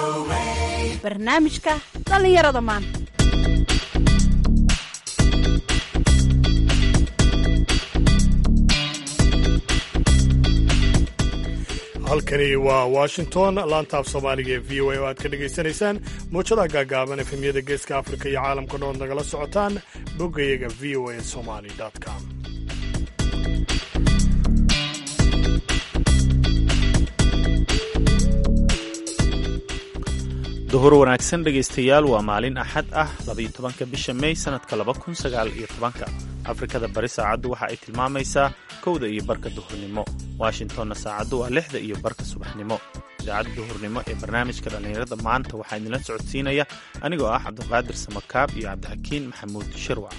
barnaamijka dhallinyarada maanta halkani waa washington laantaaf soomaaliga ee v o a oo aad ka dhagaysanaysaan muujadaha gaagaaban efemyada geeska afrika iyo caalamka dhood nagala socotaan boggayaga v o a somali com duhur wanaagsan dhegaystayaal waa maalin axad ah labaiyo tobanka bisha mey sannadka laba kun sagaal iyo tobanka afrikada bari saacaddu waxa ay tilmaamaysaa kowda iyo barka duhurnimo washingtonna saacaddu waa lixda iyo barka subaxnimo idaacadda duhurnimo ee barnaamijka dhallinyarada maanta waxaa idinla socodsiinaya anigoo ah cabdiqaadir samakaab iyo cabdixakiin maxamuud shirwac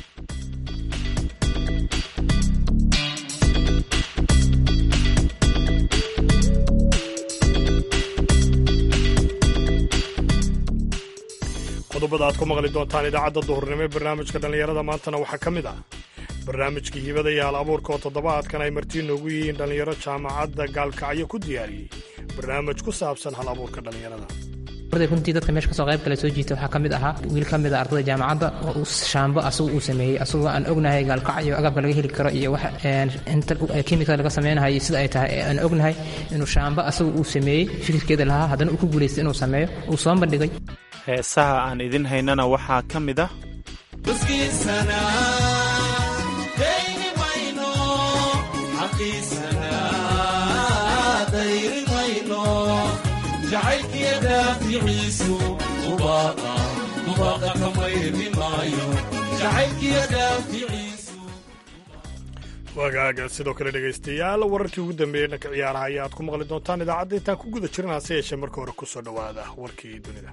qodobada aad ku maqli doontaan idaacadda duhurnimo ee barnaamijka dhallinyarada maantana waxaa ka mid ah barnaamijkii hibada iyo hal abuurka oo toddobaadkan ay martii noogu yihiin dhallinyaro jaamacadda gaalkacyo ku diyaariyey barnaamij ku saabsan hal abuurka dhallinyarada runtii dadka meesha kasoo qayb kale soo jiita waxaa ka mid ahaa wiil ka mid a ardayda jaamacadda oo shaambo asagu uu sameeyey asagoo aan ognahay gaalkacyo agabka laga heli karo iyo wax inta kimikada laga sameynahay iyo sida ay tahay aan ognahay inuu shaambo asagu uu sameeyey fikirkeeda lahaa haddana uu ku guulaystay inuu sameeyo uu soo bandhigay heesaha aan idin haynana waxaa ka mid ah wagaaga sidoo kale dhegaystayaal wararkii ugu dambeeyey dhanka ciyaaraha ayaa aad ku maqli doontaan idaacadda intaan ku guda jiran hase yeeshee marka hore kusoo dhowaada warkii dunida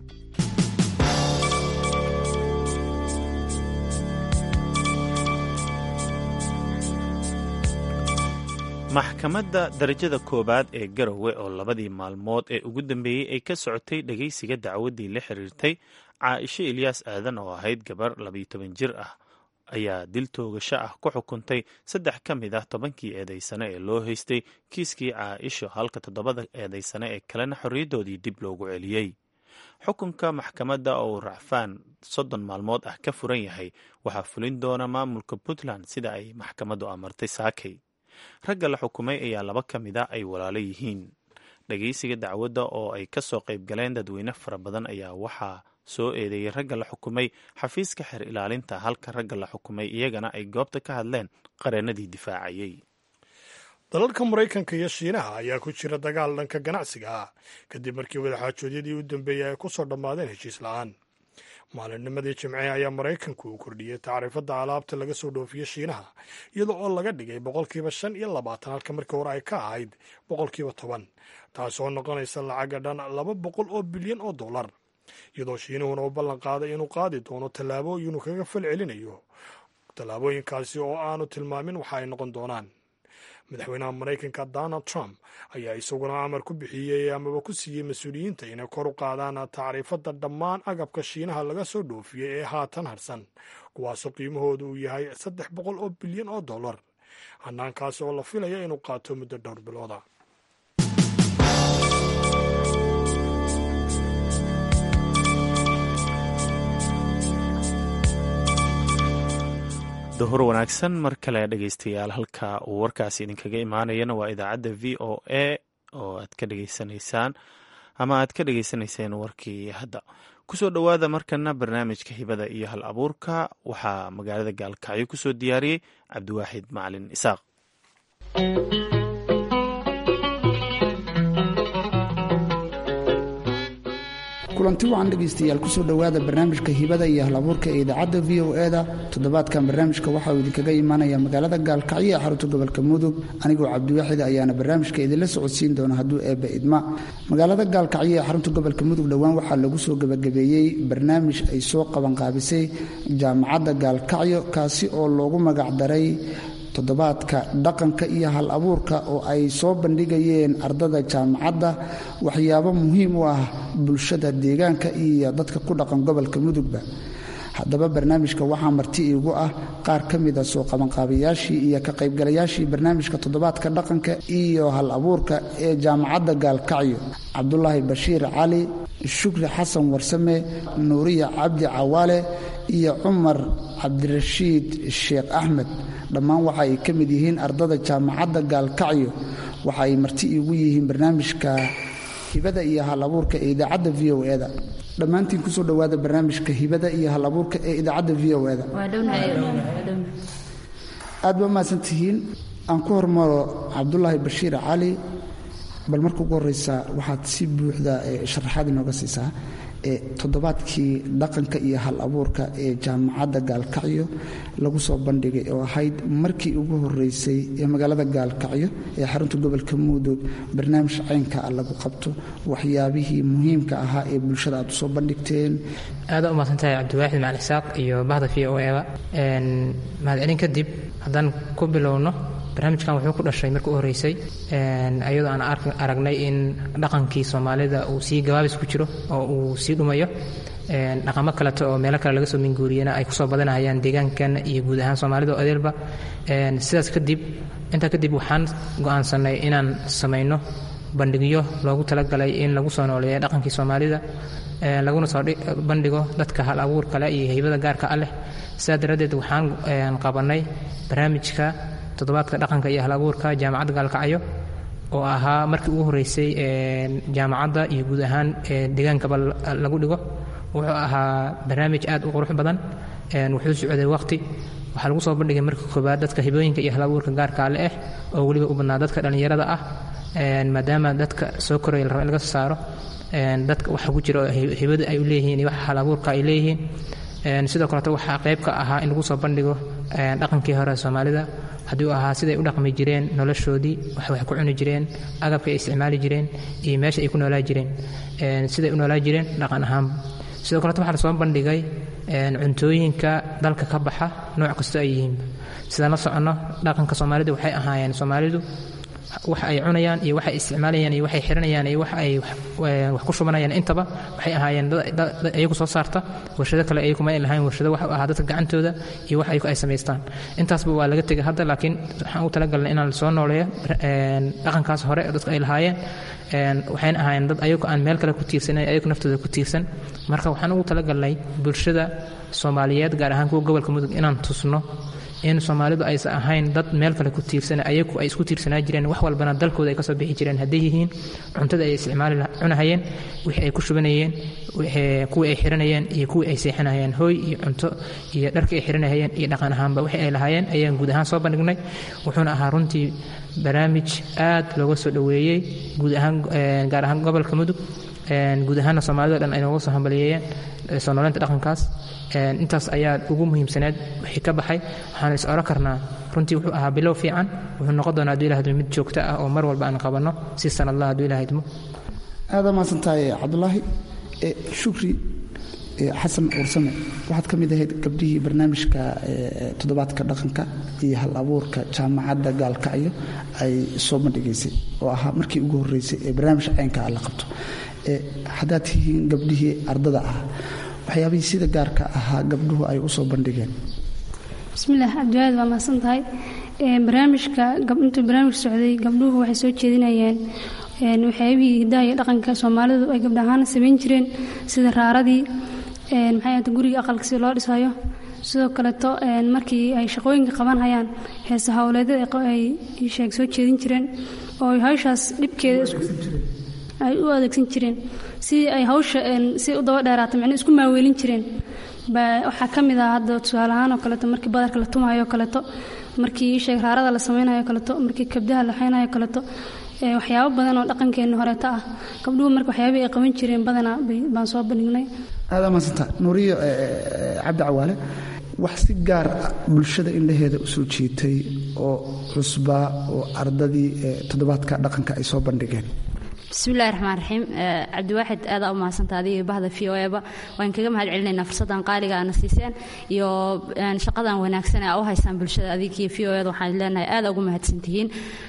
maxkamadda darajada koowaad ee garowe oo labadii maalmood ee ugu dambeeyey ay ka socotay dhegaysiga dacwaddii la xiriirtay caaisho ilyaas aadan oo ahayd gabar labayo toban jir ah ayaa dil toogasho ah ku xukuntay saddex ka mid ah tobankii eedaysane ee loo haystay kiiskii caaisho halka toddobada eedaysane ee kalena xorriyaddoodii dib loogu celiyey xukunka maxkamadda oo racfaan soddon maalmood ah ka furan yahay waxaa fulin doona maamulka puntland sida ay maxkamaddu amartay saakay ragga la xukumay ayaa laba ka mid a ay walaalo yihiin dhagaysiga dacwadda oo ay ka soo qayb galeen dadweyne fara badan ayaa waxaa soo eedeeyey ragga la xukumay xafiiska xer ilaalinta halka ragga la xukumay iyagana ay goobta ka hadleen qareenadii difaacayey dalalka maraykanka iyo shiinaha ayaa ku jira dagaal dhanka ganacsiga ah kadib markii wadaxaajoodyadii u dambeeyey ay ku soo dhammaadeen heshiis la-aan maalinnimadii jimce ayaa maraykanku uu kordhiyey tacriifadda alaabta laga soo dhoofiyo shiinaha iyada oo laga dhigay boqolkiiba shan iyo labaatan halka markii hore ay ka ahayd boqolkiiba toban taasoo noqonaysa lacaga dhan laba boqol oo bilyan oo dollar iyadoo shiinuhuna uu ballan qaaday inuu qaadi doono tallaabooyinuu kaga fal celinayo tallaabooyinkaasi oo aanu tilmaamin waxa ay noqon doonaan madaxweynaha maraykanka donald trump ayaa isaguna amar ku bixiyey amaba ku siiyey mas-uuliyiinta inay kor u qaadaan tacriifadda dhammaan agabka shiinaha laga soo dhoofiyey ee haatan harsan kuwaasoo qiimahooda uu yahay saddex boqol oo bilyan oo dollar hanaankaasi oo la filaya inuu qaato muddo dhowr bilooda duhur wanaagsan mar kale dhegaystayaal halka uu warkaasi idinkaga imaanayana waa idaacadda v o a oo aad ka dhegaysanaysaan ama aad ka dhegaysanayseen warkii hadda kusoo dhowaada markana barnaamijka hibada iyo hal abuurka waxaa magaalada gaalkacyo kusoo diyaariyey cabdiwaaxid macalin isaaq kulanti wacan dhegaystayaal kusoo dhowaada barnaamijka hibada iyo halabuurka ee idaacadda v o e da toddobaadkan barnaamijka waxa uu idinkaga imaanaya magaalada gaalkacyo ee xarunta gobolka mudug anigoo cabdiwaaxid ayaana barnaamijka idinla socodsiin doona hadduu eebba idma magaalada gaalkacyo ee xarunta gobolka mudug dhowaan waxaa lagu soo gebagabeeyey barnaamij ay soo qabanqaabisay jaamacadda gaalkacyo kaasi oo loogu magacdaray toddobaadka dhaqanka iyo hal abuurka oo ay soo bandhigayeen ardada jaamacadda waxyaabo muhiim u ah bulshada deegaanka iyo dadka ku dhaqan gobolka mudugba haddaba barnaamijka waxaa marti iigu ah qaar ka mida soo qabanqaabayaashii iyo ka qaybgalayaashii barnaamijka toddobaadka dhaqanka iyo hal abuurka ee jaamacadda gaalkacyo cabdulaahi bashiir cali shukri xasan warsame nuuriya cabdi cawaale iyo cumar cabdirashiid sheekh axmed dhammaan waxa ay ka mid yihiin ardada jaamacadda gaalkacyo waxa ay marti iigu yihiin barnaamijka hibada iyo hal abuurka ee idaacadda v o e-da dhammaantiin kusoo dhowaada barnaamijka hibada iyo hal abuurka ee idaacadda v o e-da aad ba mahadsan tihiin aan ku hormaro cabdulaahi bashiir cali bal marka ugu horeysa waxaad si buuxda sharaxaad inooga siisaa toddobaadkii dhaqanka iyo hal abuurka ee jaamacadda gaalkacyo lagu soo bandhigay oo ahayd markii ugu horeysay ee magaalada gaalkacyo ee xarunta gobolka mudug barnaamij caynka ah lagu qabto waxyaabihii muhiimka ahaa ee bulshada aad usoo bandhigteen aada u mahadsantahay cabdiwaaxid macali isaaq iyo bahda v o eba mahadcelin kadib haddaan ku bilowno barnaamijkan wuxuu ku dhashay markii u horreysay iyadoo aan aragnay in dhaqankii soomaalida uu sii gabaabis ku jiro oo uu sii dhumayo dhaqamo kaleto oo meelo kale laga soo minguuriyana ay kusoo badanahayaan deegaankan iyo guud ahaan soomaalida oo adeelba sidaas kadib intaa kadib waxaan go'aansanay inaan samayno bandhigyo loogu talagalay in lagu soo nooleeya dhaqankii soomaalida laguna soo bandhigo dadka hal abuur kale iyo haybada gaarka ah leh sidaa daraaddeed waxaan qabanay barnaamijka toddobaadka dhaqanka iyo hal abuurka jaamacadda gaalkacyo oo ahaa markii ugu horreysay jaamacadda iyo guud ahaan deegaankaba lagu dhigo wuxuu ahaa barnaamij aad u qurux badan wuxuu socday waqti waxaa lagu soo bandhigay markii koobaad dadka hibooyinka iyo hal abuurka gaarka ale ah oo weliba u badnaa dadka dhallinyarada ah maadaama dadka soo koraya la raba in laga soo saaro dadka waxa ku jira oo hibada ay u leeyihiin iyo waxa hal abuurka ay leeyihiin sidoo kaleto waxaa qayb ka ahaa in lagu soo bandhigo dhaqankii hore soomaalida haddii uu ahaa siday u dhaqmi jireen noloshoodii wax wax ku cuni jireen agabka ay isticmaali jireen iyo meesha ay ku noolaa jireen siday u noolaa jireen dhaqan ahaan sidoo kaleto waxaa lasoo bandhigay cuntooyinka dalka ka baxa nooc kastoo ay yihiin sidaan la soconno dhaqanka soomaalida waxay ahaayeen soomaalidu wax ay cunayaan iyo waxay isticmaalayaan iyo waxay xiranayaan iyo wax ay wax ku shubanayaan intaba waxay ahaayeen dad iyagu soo saarta warshado kale iyagu ma ay lahayn warshado wax u ahaa dadka gacantooda iyo wax ayagu ay samaystaan intaasba waa laga tegay hadda laakiin waxaan u talagalnay inaan soo nooleeyo dhaqankaas hore oo dadka ay lahaayeen waxayna ahaayeen dad ayagu aan meel kale ku tiirsanan ayagu naftooda ku tiirsan marka waxaan ugu talagalnay bulshada soomaaliyeed gaar ahaan kuwa gobolka mudug inaan tusno in soomaalidu aysan ahayn dad meel kale ku tiirsan ayagu ay isku tiirsanaa jireen wax walbana dalkooda ay ka soo bixi jireen hadday yihiin cuntada ay isticmaali cunahayeen wixii ay ku shubanayeen kuwii ay xiranayeen iyo kuwii ay seexanayeen hooy iyo cunto iyo dharkii ay xiranahayeen iyo dhaqan ahaanba wixii ay lahaayeen ayaan guud ahaan soo bandhignay wuxuuna ahaa runtii barnaamij aad looga soo dhoweeyey guud ahaan gaar ahaan gobolka mudug guud ahaanna soomaalida dhan ay nooga soo hambaliyeeyeen soo nooleynta dhaqankaas intaas ayaa ugu muhiimsaneed wixii ka baxay waxaan is oran karnaa runtii wuxuu ahaa bilow fiican wuxuu noqon doonaa hadduu ilaha idmo mid joogto ah oo mar walba aan qabanno si sanadlah hadduu ilaha idmo aada mahadsan tahay cabdulaahi shukri xasan ursame waxaad ka mid ahayd gabdhihii barnaamijka toddobaadka dhaqanka iyo hal abuurka jaamacadda gaalkacyo ay soo bandhigaysay oo ahaa markii ugu horreysay ee barnaamij caynka ah la qabto haddaad tihiin gabdhihii ardada ah waxyaabihii sida gaarka ahaa gabdhuhu ay u soo bandhigeen bismillaah cabdiwaad waa mahadsan tahay barnaamijka intuu barnaamij socday gabdhuhu waxay soo jeedinayeen waxyaabihii hidaha iyo dhaqanka soomaalidu ay gabdha ahaan samayn jireen sida raaradii maxay ahata guriga aqalka si loo dhisayo sidoo kaleeto markii ay shaqooyinka qaban hayaan heese howleedyada ay sheeg soo jeedin jireen oo hawshaas dhibkeeda ay u adeegsan jireen si ay hawsha si u daba dheeraata micno isku maaweelin jireen waxaa ka mid ah hadda tusaale ahaan oo kaleeto markii badarka la tumahayo oo kaleeto markii sheeg raarada la samaynayo kaleeto markii kabdaha la xaynayo kaleeto waxyaabo badan oo dhaqankeenna horeeta ah gabdhuhu marka waxyaabihii ay qaban jireen badanaa baan soo bandhignay aada maasanta nuuriyo cabdi cawaale wax si gaar bulshada indhaheeda u soo jiitay oo cusbaa oo ardadii toddobaadka dhaqanka ay soo bandhigeen bismillahi raxmaan raxiim cabdiwaaxid aadaa u mahadsanta adiga bahda v o eba waan kaga mahad celinaynaa fursaddan qaaliga aana siiseen iyo shaqadan wanaagsan ee aa u haysaan bulshada adigiyo v o eda waxaan leenahay aada ugu mahadsantihiin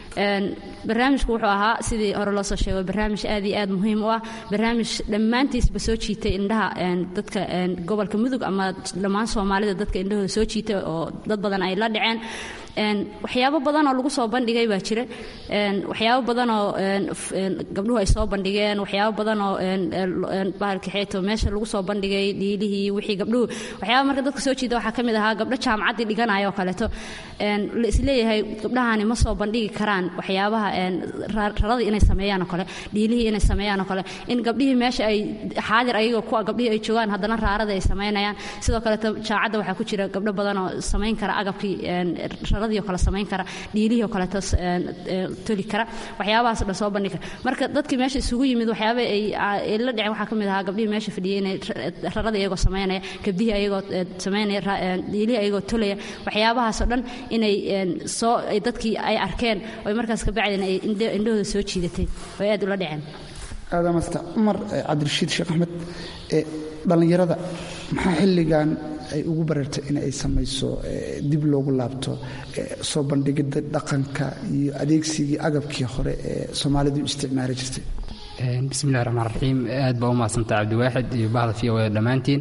barnaamijku wuxuu ahaa sidii hore loo soo sheego barnaamij aad iyo aad muhiim u ah barnaamij dhammaantiisba soo jiitay indhaha dadka gobolka mudug ama dhammaan soomaalida dadka indhahooda soo jiitay oo dad badan ay la dhaceen waxyaabo badan oo lagu soo bandhigay baa jira waxyaabo badan oo gabdhuhu ay soo bandhigeen waxyaabo badan oo bahalka xeeto meesha lagu soo bandhigay dhiilihii wixii gabdhuhu waxyaaba marka dadka soo jiida waxaa ka mid ahaa gabdho jaamacaddii dhiganaya oo kaleeto la isleeyahay gabdhahani ma soo bandhigi karaan waxyaabaha raradii inay sameeyaan oo kale dhiilihii inay sameeyaan oo kale in gabdhihii meesha ay xaadir ayagoo kuwa gabdhihii ay joogaan haddana raarada ay samaynayaan sidoo kaleeto jaamacadda waxaa ku jira gabdho badan oo samayn kara agabkii raradii oo kale samayn kara dhiilihii oo kaleeto toli kara waxyaabahaas dhan soo bandhigi kara marka dadkii meesha isugu yimid waxyaaba ay la dhiceen waxaa ka mid ahaa gabdhihii meesha fadhiyey inay raradii ayagoo samaynaya gabdihii ayagoo samaynaya dhiilihii ayagoo tolaya waxyaabahaasoo dhan inay soo dadkii ay arkeen oo markaas ka bacdeen ay indhahooda soo jiidatay oo ay aad ula dhaceen aadamasta cumar cabdirashiid sheekh axmed dhallinyarada maxaa xilligan ay ugu bareertay in ay samayso dib loogu laabto soo bandhigidda dhaqanka iyo adeegsigii agabkii hore ee soomaalidu isticmaali jirtay bismillahi raxmaan raxiim aad baa u mahadsantah cabdiwaaxid iyo bahda v o e dhammaantiin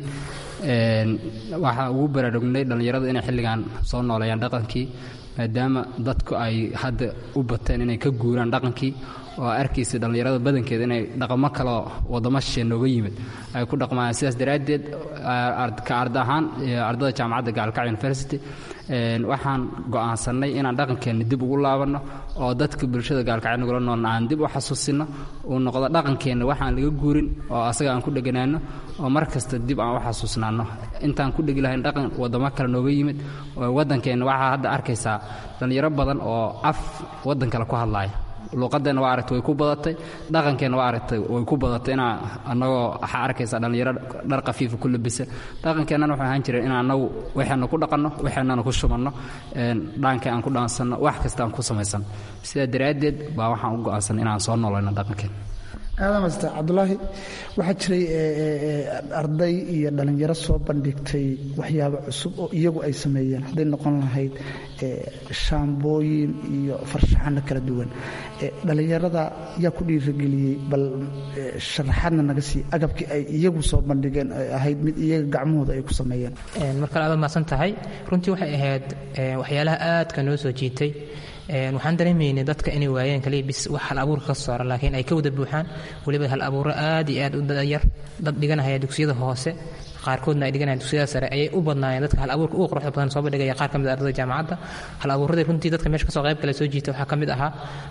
waxaa ugu baraarugnay dhallinyarada inay xilligan soo nooleeyaan dhaqankii maadaama dadku ay hadda u bateen inay ka guuraan dhaqankii oo arkaysa dhallinyarada badankeeda inay dhaqamo kaleo waddamo shishe nooga yimid ay ku dhaqmayaan sidaas daraaddeed ka arda ahaan ardada jaamacadda gaalkacyo university waxaan go'aansannay inaan dhaqankeenna dib ugu laabanno oo dadka bulshada gaalkacyo nagula noolna aan dib u xasuusinno uu noqdo dhaqankeenna waxaan laga guurin oo asaga aan ku dheganaanno oo mar kasta dib aan u xasuusnaanno intaan ku dhegi lahayn dhaqan waddamo kale nooga yimid oo waddankeenna waxaa hadda arkaysaa dhallinyaro badan oo af waddan kale ku hadlaaya luuqadeenna waa aragtay way ku badatay dhaqankeenna waa aragtay way ku badatay inaa annagoo waxaa arkaysaa dhallinyaro dhar khafiifa ku labisa dhaqankeennana wuxuu ahaan jiray inaan annagu waxeenna ku dhaqanno waxeennana ku shubanno dhaankii aan ku dhaansanno wax kasta aan ku samaysanno sidaa daraaddeed baa waxaan u go'aansanay inaan soo noolayno dhaqankeenna aadamasta cabdulaahi waxaa jiray arday iyo dhallinyaro soo bandhigtay waxyaabo cusub oo iyagu ay sameeyeen hadday noqon lahayd shaambooyin iyo farshaxano kala duwan dhallinyarada yaa ku dhiirageliyey bal sharaxaadna naga sii agabkii ay iyagu soo bandhigeen ay ahayd mid iyaga gacmahooda ay ku sameeyeen markale aad mahadsan tahay runtii waxay ahayd waxyaalaha aadka noo soo jiitay waxaan dareemaynay dadka inay waayeen kaliya bis wax hal abuurka ka soora laakiin ay ka wada buuxaan weliba hal abuuro aad iyo aad u dayar dad dhiganahaya dugsiyada hoose qaarkoodna ay dhiganayaan dugsiyada sare ayay u badnaayeen dadka hal abuurka ugu quruxda badan soo bandhigaya qaar ka mid a ardada jaamacadda hal abuuradii runtii dadka meesha kasoo qayb kale soo jiita waxaa ka mid ahaa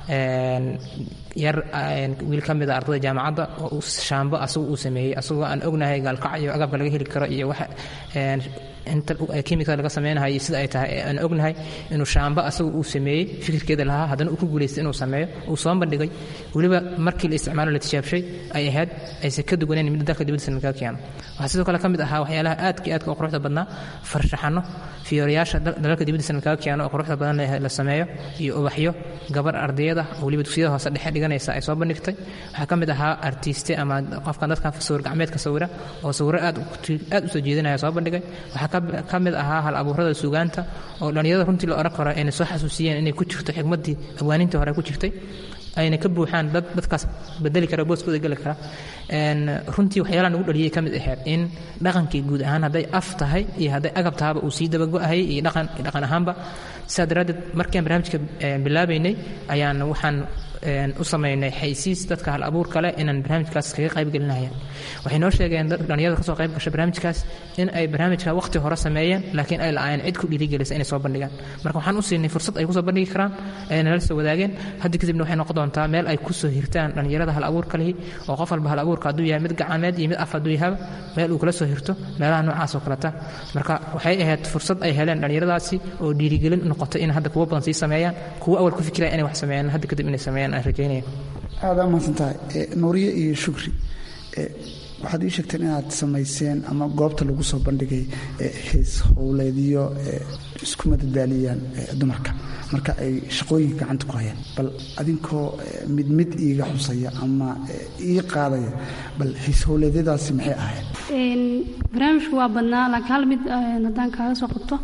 yar wiil ka mid a ardada jaamacadda oo shaambo asagu uu sameeyey asagoo aan ognahay gaalkac iyo agabka laga heli karo iyo waxa inta kimikada laga sameynahay sida ay tahay aan ognahay inuu shaamba asagu uu sameeyey fikirkeeda lahaa haddana uu ku guulaystay inuu sameeyo uu soo bandhigay weliba markii la isticmaalo la tijaabshay ay ahayd aysan ka duwaneen mid dalka dibaddiisa laga keeno waxaa sidoo kale ka mid ahaa waxyaalaha aadka aadka u quruxda badnaa farshaxano fiyooriyaasha dalalka dibaddiisa laga keeno oo quruxda badan la sameeyo iyo ubaxyo gabar ardayada weliba dugsiyada hoose dhexe dhiganaysa ay soo bandhigtay waxaa ka mid ahaa artiiste ama qofkan dadkan sawir gacmeedka sawira oo sawiro aad aad u soo jeedinaya soo bandhigay waxaa ka mid ahaa hal abuurada suugaanta oo dhallinyarada runtii la odhan karo ayna soo xasuusiyeen inay ku jirto xigmaddii awaanintii hore ku jirtay ayna ka buuxaan dad dadkaas bedeli kara booskooda geli kara runtii waxyaalaha nagu dhaliyay ka mid ahayd in dhaqankii guud ahaan hadday af tahay iyo hadday agab tahaba uu sii dabago'ahayay iyo dhaqan dhaqan ahaanba sidaa daraaddeed markian barnaamijka bilaabaynay ayaan waxaan u samaynay xaysiis dadka hal abuur kale inaan barnaamijkaas kaga qayb gelinaya waxay noo sheegeen dhalinyarada kasoo qayb gasha barnaamijkaas in ay barnaamijka waqti hore sameeyeen laakiin ay la'aayeen cid ku dhiirigelisa inay soo bandhigaan marka waxaan u siinay fursad ay kusoo bandhigi karaan ayna nala soo wadaageen hadda kadibna waxay noqon doontaa meel ay kusoo hirtaan dhalinyarada hal abuurka lihi oo qof walba hal abuurka hadduu yahay mid gacameed iyo mid af hadduu yahaba meel uu kala soo hirto meelaha noocaas oo kaleta marka waxay ahayd fursad ay heleen dhalinyaradaasi oo dhiirigelin noqotay in hadda kuwo badan sii sameeyaan kuwo awal ku fikiraya inay wax sameeyaan hadda kadib inay sameeyaan aan rajaynaya aada mahadsan tahay nuuriye iyo shukri waxaad ii sheegteen inaad samayseen ama goobta lagu soo bandhigay hees howleedyo isku madadaaliyaan dumarka marka ay shaqooyinka gacanta ku hayaan bal adinkoo mid mid iiga xusaya ama ii qaadaya bal hees howleedyadaasi maxay ahayd barnaamijku waa badnaa laakiin hal mid haddaan kaaga soo qabto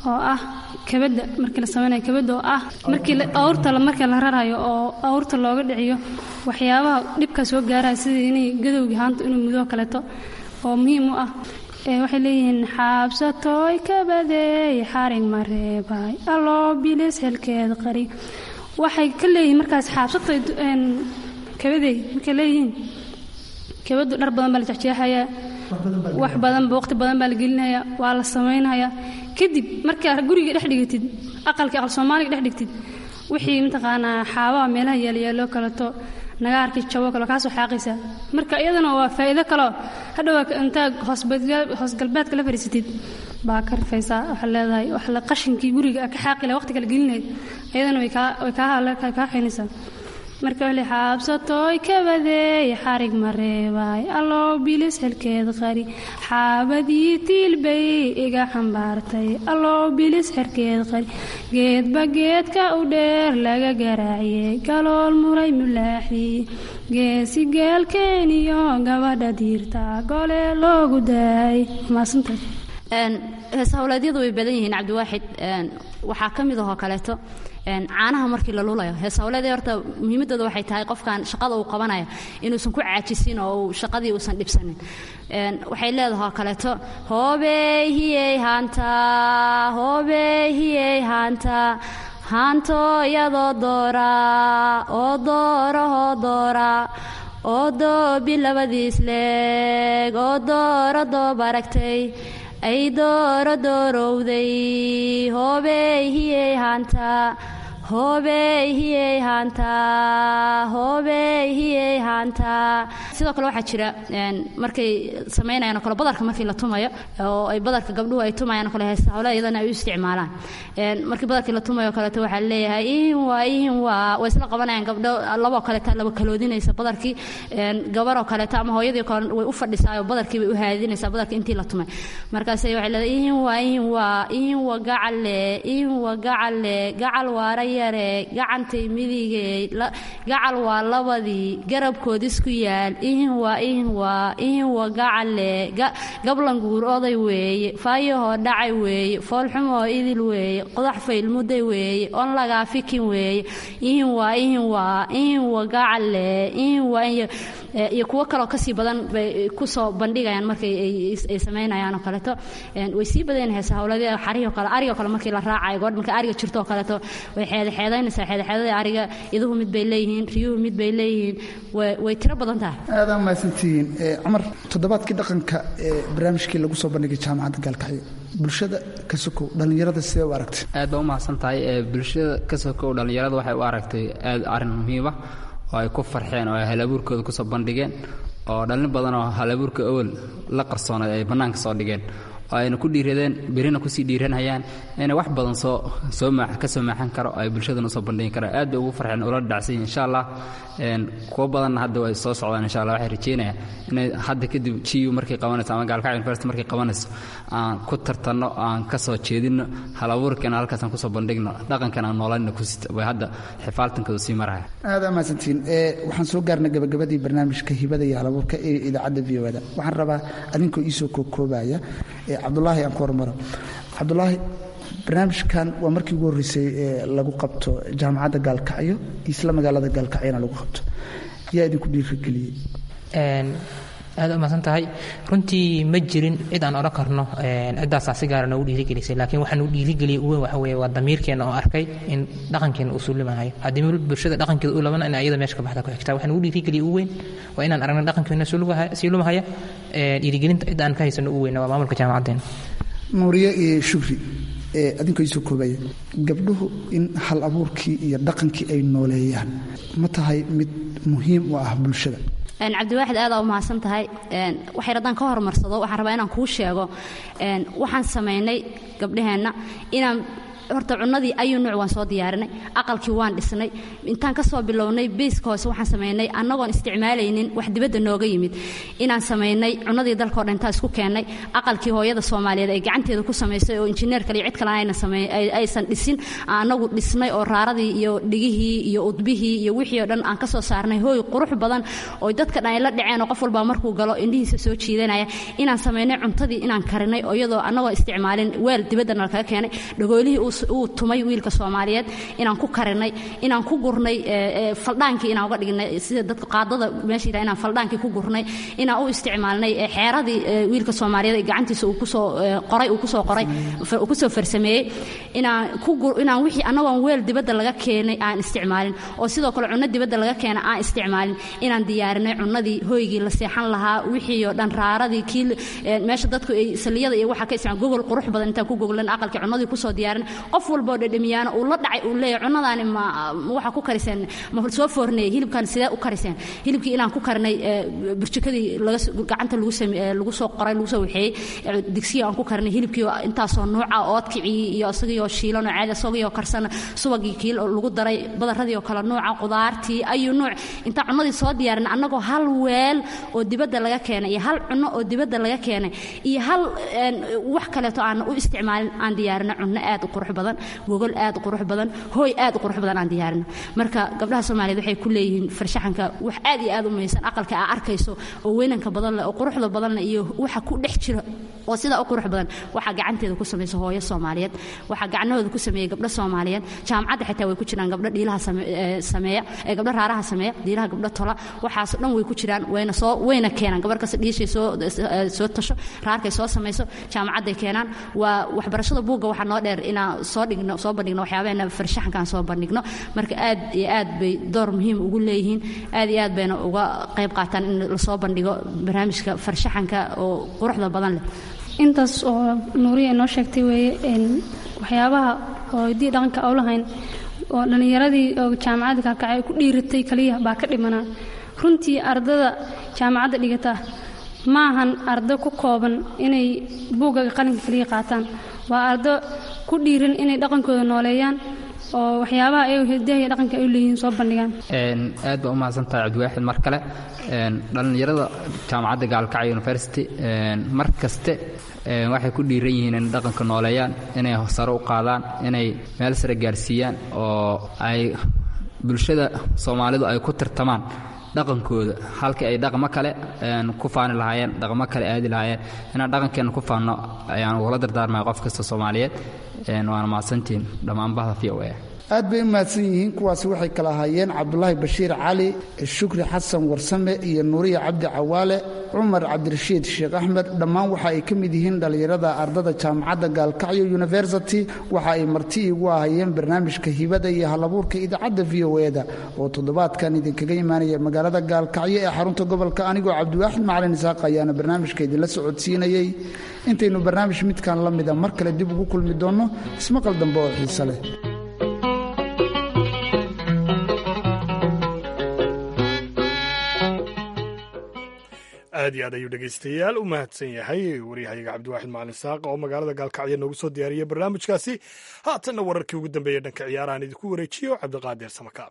oo ah kabadda markii la samaynayo kabadda oo ah markii awrta markii la rarayo oo awrta looga dhiciyo waxyaabaha dhibka soo gaaraya sida inay gadowgii haanta inuu mudoo kaleeto oo muhiim u ah waxay leeyihiin xaabsatooy kabadeey xarig mareebay alloo bilis helkeed qari waxay ka leeyihiin markaas xaabsatoy kabadeey markay leeyihiin kabadu dhar badan baa la jexjeexayaa wax badanba waqti badan baa la gelinaya waa la samaynaya kadib markaa guriga dhex dhigatid aqalka aqal soomaaliga dhex dhigtid wixii mataqaanaa xaabaha meelaha yaalyaalo kaleto nagaarkii jabo kale kaasoo xaaqaysa marka iyadana waa faa'iido kaleo hadhow intaa hoosgalbeedka la fadhiisatid baa ka rifaysaa waxaa leedahay wax la qashinkii guriga ka xaaqi laha waqti kale gelinayd iyadana way kaa kaa xaynaysaa marka wali xaabsatooy kabadeey xarig mareebay alloo bilis xelkeed qari xaabadii tiilbay iga xambaartay alloo bilis xerkeed qari geedba geedka u dheer laga garaaciyey galool muray mulaaxii geesi geelkeeniyo gabadha diirta gole loogu daayay maasantaas hees howleedyadu way badan yihiin cabdiwaaxid waxaa ka mid ahoo kaleeto caanaha markii la lulayo hees howleedii horta muhiimadooda waxay tahay qofkan shaqada uu qabanayo inuusan ku caajisin oo uu shaqadii uusan dhibsanin waxay leedahay oo kaleeto hoobey hiyey haanta hoobey hiyey haanta haanto iyadoo doora oo doorahoo doora oo doobi labadiis leeg oo dooro doob aragtay ay dooro doorowday hoobey hiyey haanta hoobey hiyey haanta hoobey hiyey haanta sidoo kale waxaa jira markay samaynayaan oo kale badarka markii la tumayo oo ay badarka gabdhuhu ay tumayaan oo kale hees hawle iyadana ay u isticmaalaan markii badarkii la tumayo kaleeto waxaa leeyahay ihin waa ihin waa way isla qabanayaan gabdho laboo kaleeta laba kaloodinaysa badarkii gabaroo kaleeto ama hooyadii kale way u fadhisaa oo badarkii bay u haadinaysaa badarka intii la tumay markaasay waxay leedahay ihin waa ihin waa ihin waa gacalle ihin waa gacalle gacal waara yare gacantay midigey gacal waa labadii garabkood isku yaal ihin waa ihin waa ihin waa gacalle gablanguur oday weeye faayahoo dhacay weeye foolxumoo idil weeye qodax faylmuday weeye on lagaa fikin weeye ihin waa ihin waa ihin waa gacalle ihin waa iyo kuwo kaloo kasii badan bay kusoo bandhigayaan markay ay samaynayaan oo kaleeto way sii badeen heesa howladii xarihii kale arigoo kale markii la raacayo goor marka ariga jirto oo kaleeto way xeedaxeedaynaysaa xeedaxeedadii ariga iduhu mid bay leeyihiin riyuhu mid bay leeyihiin way tiro badan tahay aadaan mahadsantihiin cumar toddobaadkii dhaqanka ee barnaamijkii lagu soo bandhigay jaamacadda gaalkacyo bulshada ka sokow dhallinyarada sidee u aragtay aad baa u mahadsan tahay bulshada ka sokow dhallinyarada waxay u aragtay aad arrin muhiima oo ay ku farxeen oo ay halabuurkooda kusoo bandhigeen oo dhallin badan oo halabuurka awal la qarsoonay ay bannaanka soo dhigeen oo ayna ku dhiiradeen berina kusii dhiiranhayaan inay wax badan soo soo ka soo maaxan karo oo ay bulshadana usoo bandhigin karaan aad bay ugu farxeen ula dhacsan insha allah kuwo badanna hadda way soo socdaan insha allah waxay rajeynayaan inay hadda kadib GU markay qabanayso ama gaalkacyo university markay qabanayso aan ku tartanno aan ka soo jeedinno halabuurkana halkaas aan kusoo bandhigno dhaqankan aan noolanna ku sita way hadda xifaaltankooda sii maraya aada mahadsantihiin waxaan soo gaarnay gabagabadii barnaamijka hibada iyo halabuurka ee idaacadda v o da waxaan rabaa adinkoo iisoo koobkoobaya cabdulaahi aan ku hormaro cabdulaahi barnaamijkan waa markii ugu horreysay ee lagu qabto jaamacadda gaalkacyo isla magaalada gaalkacyona lagu qabto yaa idinku dhiirigeliyey aad u mahadsan tahay runtii ma jirin cid aan odhan karno ciddaasaa si gaara noogu dhiirigelisay laakiin waxaa nagu dhiirigeliyay uweyn waxa weeye waa damiirkeenna oo arkay in dhaqankeena uu suulimahayo haddii bulshada dhaqankeeda u labana in ayada meesha ka baxda ku xigtaa waxaa nagu dhiirigeliyay uweyn waa inaan aragna dhaqankeena sii lumahaya dhiirigelinta cid aan ka haysano u weyna waa maamulka jaamacaddeena nuuriye iyo shukri adinkoo iisoo koobaya gabdhuhu in hal abuurkii iyo dhaqankii ay nooleeyaan ma tahay mid muhiim u ah bulshada cabdiwaaxid aadaa u mahadsan tahay waxay haddaan ka horumarsado waxaan rabaa inaan kuu sheego waxaan samaynay gabdhaheenna inaan horta cunadii ayuu nuuc waan soo diyaarinay aqalkii waan dhisnay intaan ka soo bilownay beyska hoose waxaan samaynay annagoon isticmaalaynin wax dibadda nooga yimid inaan samaynay cunadii dalkao dhan intaan isku keennay aqalkii hooyada soomaaliyeed ay gacanteeda ku samaysay oo injineer kale iyo cid kale ayna samey aysan dhisin annagu dhisnay oo raaradii iyo dhigihii iyo udbihii iyo wixii oo dhan aan ka soo saarnay hooy qurux badan oo dadka dhan ay la dhaceen oo qof walbaa markuu galo indhihiisa soo jiidanaya inaan samaynay cuntadii inaan karinay oo iyadoo annagoo isticmaalin weel dibaddana lakaga keenay dhagoolihii uu tumay wiilka soomaaliyeed inaan ku karinay inaan ku gurnay faldhaankii inaan uga dhignay sida dadka qaadada meesha yidhaha inaan faldhaankii ku gurnay inaan u isticmaalnay xeeradii wiilka soomaaliyeed gacantiisa uu kusoo qoray uu kusoo qoray uu kusoo farsameeyey inaan ku inaan wixii annagoon weel dibadda laga keenay aan isticmaalin oo sidoo kale cunno dibadda laga keena aan isticmaalin inaan diyaarinay cunnadii hoygii la seexan lahaa wixii oo dhan raaradii kii meesha dadku ay saliyada iyo waxa ka isticmaal gogol qurux badan intaan ku goglan aqalkii cunnadii kusoo diyaarin qof walba oo dhedhamiyaana uu la dhacay uu leeyahay cunnadaani ma waxa ku kariseen ma soo foorneeyey hilibkan sidee u kariseen hilibkii inaan ku karinay burjikadii laga gacanta lagu sameeyey lagu soo qoray lagu soo waxeeyey digsiga aan ku karinay hilibkii intaasoo nuuca oodkicii iyo isagii oo shiilan oo caadi isagii oo karsan subagii kii lagu daray badaradii oo kale nuuca qudaartii ayuu nuuc intaan cunnadii soo diyaarin annagoo hal weel oo dibadda laga keenay iyo hal cunno oo dibadda laga keenay iyo hal wax kaleeto aan u isticmaalin aan diyaarino cunno aad u qurux badan gogol aad u qurux badan hooy aad u qurux badan aan diyaarino marka gabdhaha soomaaliyeed waxay ku leeyihiin farshaxanka wax aad iyo aad u muhiimsan aqalka aa arkayso oo weynanka badan leh oo quruxda badan leh iyo waxa ku dhex jira oo sidaa u qurux badan waxaa gacanteeda ku samaysa hooyo soomaaliyeed waxaa gacnahooda ku sameeyey gabdho soomaaliyeed jaamacadda xitaa way ku jiraan gabdho dhiilaha sameeya gabdho raaraha sameeya dhiilaha gabdho tola waxaasoo dhan way ku jiraan wayna soo wayna keenaan gabar kasta dhiishay soo soo tasho raarkay soo samayso jaamacadday keenaan waa waxbarashada buugga waxaa noo dheer inaan soo dhigno soo bandhigno waxyaabaheena farshaxankaan soo bandhigno marka aad iyo aad bay door muhiim ugu leeyihiin aad iyo aad bayna uga qayb qaataan in lasoo bandhigo barnaamijka farshaxanka oo quruxda badan leh intaas oo nuuriya inoo sheegtay weeye waxyaabaha oo hiddii dhaqanka oo lahayn oo dhallinyaradii oo jaamacadda kalkacay ay ku dhiiratay kaliya baa ka dhimanaa runtii ardada jaamacadda dhigata ma ahan ardo ku kooban inay buuggaga qalinka kaliya qaataan waa ardo ku dhiiran inay dhaqankooda nooleeyaan oo waxyaabaha ay hidaha iyo dhaqanka ay u leeyihiin soo bandhigaan aad baa u mahadsantahay cabdiwaaxid mar kale dhallinyarada jaamacadda gaalkacyo university mar kaste waxay ku dhiiran yihiin inay dhaqanka nooleeyaan inay sare u qaadaan inay meel sare gaarsiiyaan oo ay bulshada soomaalidu ay ku tirtamaan dhaqankooda halkii ay dhaqmo kale ku faani lahaayeen dhaqmo kale aadi lahaayeen inaan dhaqankeenna ku faanno ayaan ugula dardaarmaya qof kasta soomaaliyeed waana mahadsantihiin dhammaan bahda v o a aad bay u mahadsan yihiin kuwaasi waxay kala ahaayeen cabdulaahi bashiir cali shukri xasan warsame iyo nuuriya cabdi cawaale cumar cabdirashiid sheekh axmed dhammaan waxa ay ka mid yihiin dhallinyarada ardada jaamacadda gaalkacyo university waxa ay marti igu ahayeen barnaamijka hibada iyo halabuurka idaacadda v o e da oo toddobaadkan idinkaga imaanaya magaalada gaalkacyo ee xarunta gobolka anigoo cabdiwaaxid macalin isaaq ayaana barnaamijka idinla socodsiinayey intaynu barnaamij midkan la mida mar kale dib ugu kulmi doonno ismaqal dambe oo xiise leh aad iyo aad ayuu dhegaystayaal u mahadsan yahay waryahayaga cabdiwaaxid macalin saaq oo magaalada gaalkacyo noogu soo diyaariyey barnaamijkaasi haatanna wararkii ugu dambeeyey dhanka ciyaarahan idinku wareejiyo cabdiqaadir samakaab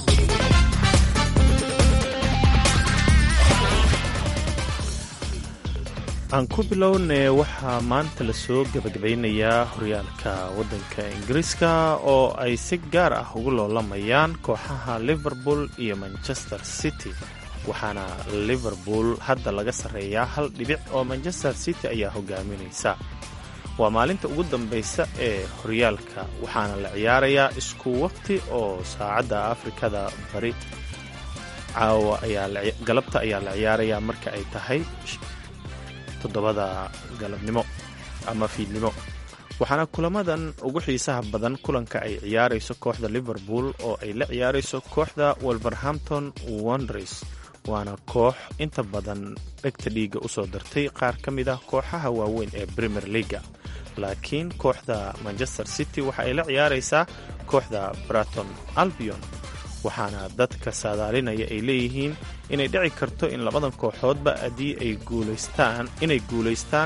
aan ku bilownee waxaa maanta lasoo gebagabaynayaa horyaalka waddanka ingiriiska oo ay si gaar ah ugu loolamayaan kooxaha liverpool iyo manchester city waxaana liverpool hadda laga sarreeyaa hal dhibic oo manchester city ayaa hogaaminaysa waa maalinta ugu dambaysa ee horyaalka waxaana la ciyaarayaa isku waqti oo saacadda afrikada bari caawa galabta ayaa la ciyaarayaa marka ay tahay toddobada galabnimo ama fiidnimo waxaana kulamadan ugu xiisaha badan kulanka ay ciyaarayso kooxda liverpool oo ay la ciyaarayso kooxda wolverhampton wonders waana koox inta badan dhegta dhiigga usoo dartay qaar ka mid ah kooxaha waaweyn ee premier leaga laakiin kooxda manchester city waxa ay la ciyaaraysaa kooxda braton albion waxaana dadka saadaalinaya ay leeyihiin inay dhici karto in labadan kooxoodba haddii ay guulaystaan inay guulaystaan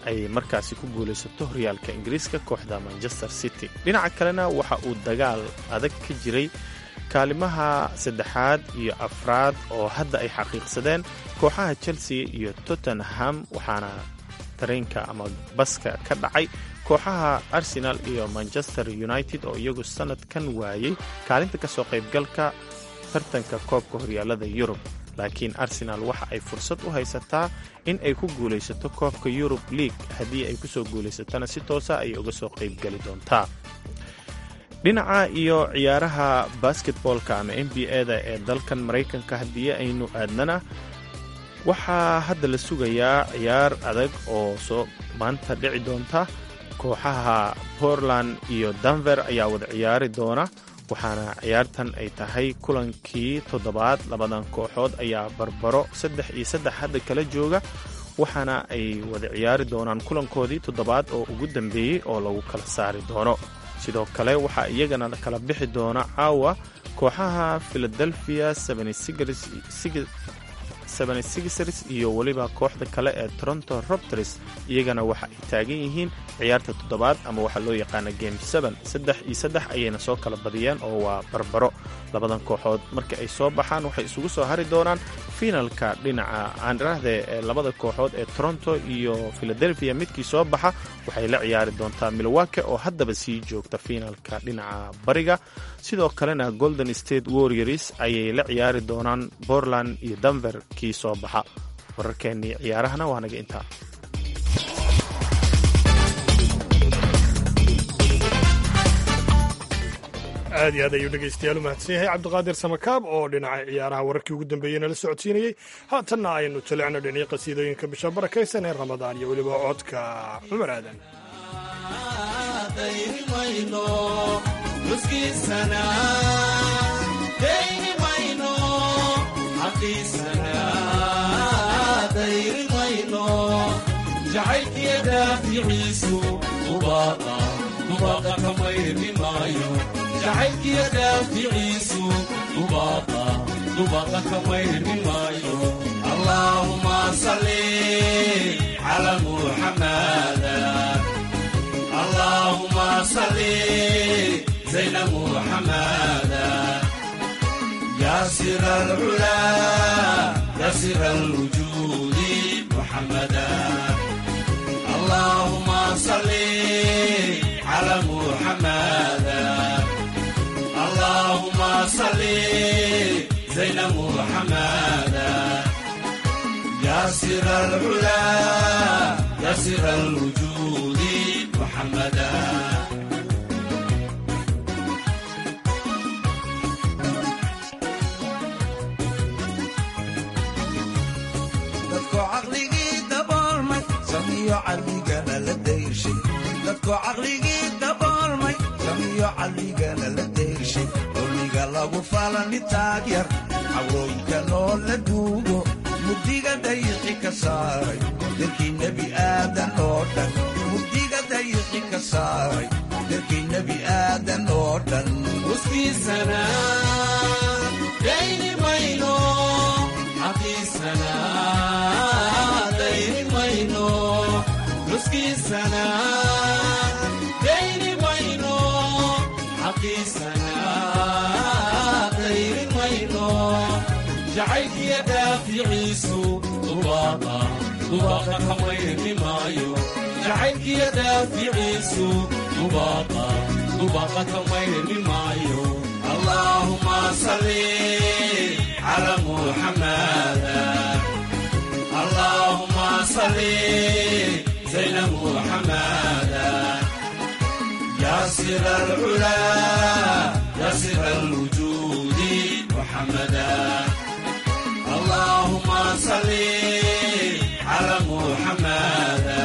ay markaasi ku guulaysato horyaalka ingiriiska kooxda manchester city dhinaca kalena waxa uu dagaal adag ka jiray kaalimaha saddexaad iyo afraad oo hadda ay xaqiiqsadeen kooxaha chelsea iyo tottenham waxaana tareenka ama baska ka dhacay kooxaha arsenal iyo manchester united oo iyagu sannadkan waayey kaalinta ka soo qaybgalka tartanka koobka horyaalada yurub laakiin arsenal waxa ay fursad u haysataa in ay ku guulaysato koobka yurub league haddii ay kusoo guulaysatana si toosa ayay uga soo qaybgeli doontaa dhinaca iyo ciyaaraha basketboolka ama n b a-da ee dalkan maraykanka haddii aynu aadnana waxaa hadda la sugayaa ciyaar adag oo soo maanta dhici doonta kooxaha portland iyo denver ayaa wada ciyaari doona waxaana ciyaartan ay tahay kulankii toddobaad labadan kooxood ayaa barbaro saddex iyo saddex hadda kala jooga waxaana ay wada ciyaari doonaan kulankoodii toddobaad oo ugu dambeeyey oo lagu kala saari doono sidoo kale waxaa iyagana kala bixi doona caawa kooxaha philadelphia sixers iyo weliba kooxda kale ee toronto robters iyagana waxa ay taagan yihiin ciyaarta toddobaad ama waxaa loo yaqaana game seen saddex iyo saddex ayayna soo kala badiyeen oo waa barbaro labadan kooxood marka ay soo baxaan waxay isugu soo hari doonaan fiinalka dhinaca aanrahde ee labada kooxood ee toronto iyo philadelphia midkii soo baxa waxay la ciyaari doontaa milwake oo haddaba sii joogta fiinalka dhinaca bariga sidoo kalena golden state warriors ayay la ciyaari doonaan portland iyo denver kii soo baxa wararkeennii ciyaarahana waa naga intaa aad iyo aad ayuu dhegaystayaal u mahadsan yahay cabdiqaadir samakaab oo dhinaca ciyaaraha wararkii ugu dambeeyey nala socodsiinayey haatanna aynu jalicno dhinii qasiidooyinka bisha barakaysan ee ramadaan iyo weliba codka cumar aadan jacaylkiyo dhaaficiisu dubaaqa ka mayrmi maayo allaahuma salli cala muxamada allaahuma salli zayna muxamada yaa sira alculaa yaa sira alwujuudi muxamada allaahuma salli cala muxamada اللهم صل زين محمدا يا سر العلا يا سر الوجود محمدا dadku caqligii daboolmay samiyo caqligana la dayrshay dadku caqligii daboolmay samiyo caqligana la dayrshay dulmiga lagu falani taagyar cawrooyinka noo la duugo mugdiga dayiqi ka saaray dalkii nebi aadan oo dhan mugdiga dayiqi ka saaray dalkii nebi aadan oo dhan uskiisana dayni mayno xaqiisana dayni mayno nuskiisana dayni mayno xaqiisana dayni mayno jacaylkiyo daaficiisu dubaaqa dubaaqa ka mayrmi maayo jacaylkiyo daaficiisu dubaaqa dubaaqa ka mayrmi maayo allaahuma salli cala muxamada allaahuma salli zayna muxamada yaa sira alculaa yaa sira alwujuudi muxamada allaahuma salli cala muxamada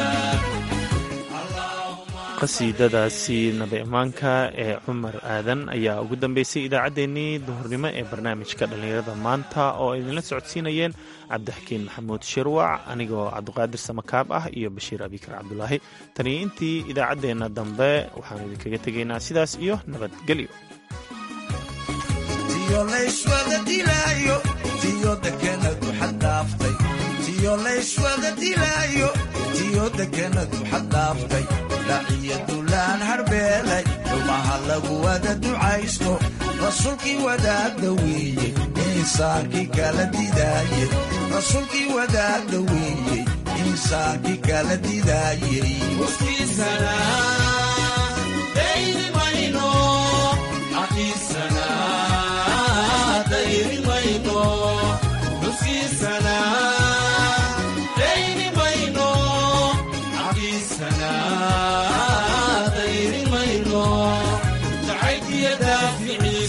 qasiidadaasi nabi ammaanka ee cumar aadan ayaa ugu dambeysay idaacaddeenii duhurnimo ee barnaamijka dhallinyarada maanta oo idinla socodsiinayeen cabdixakiin maxamuud shirwac anigoo cabdiqaadir samakaab ah iyo bashiir abikar cabdulaahi taniyo intii idaacaddeenna dambe waxaanu idinkaga tegaynaa sidaas iyo nabadgelyo tiyo layswada dilaayo tiyo dekenadu xaddhaaftay iyo layswada dilaayo tiyo deganadu xaddhaaftay dhaciyo dulaan harbeelay dhumaha lagu wada ducaysto rasuulkii wadaagda weeye insaankii kala didaayey rasuulkii wadaagda weeye insaankii kala didaayey jacaylkiyo daafici